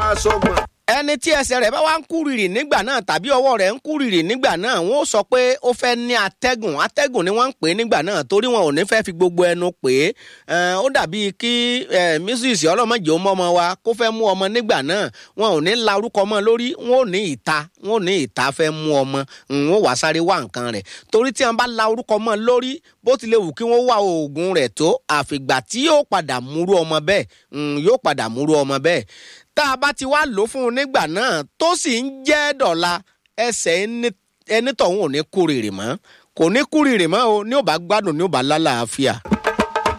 sọgbọ̀n. ẹni tí ẹsẹ̀ rẹ̀ bá wá ń kúrìrì nígbà náà tàbí ọwọ́ rẹ̀ ń kúrìrì nígbà náà wọ́n ó sọ pé ó fẹ́ ní atẹ́gùn atẹ́gùn ni wọ́n ń pè é nígbà náà torí wọn ò ní fẹ́ fi gbogbo ẹnu pè é ó dàbí kí mrs ọlọ́mọdé ọmọ ọmọ wa kó fẹ́ mú ọmọ nígbà náà wọn ò ní la orúkọ ọmọ lórí wọn ò ní ìta wọn ò ní ìta fẹ́ mú ọmọ wọn ò wá sáré wá nǹkan rẹ̀ torí tí wọn bá la orúkọ ọmọ lórí bó tilẹ̀ wù kí wọ́n wá oògùn rẹ̀ tó àfìgbà tí yóò padà múrú ọmọ bẹ́ẹ̀ yóò padà múrú ọmọ bẹ́ẹ̀ tá a bá ti wá lò fún un nígbà náà tó sì ń jẹ́ dọ̀la ẹsẹ̀ ẹni tọ̀hún ò ní kúrìrì mọ́ kò ní kúrìrì mọ́ o ní ò bá gbádùn ní ò bá lálàáfíà.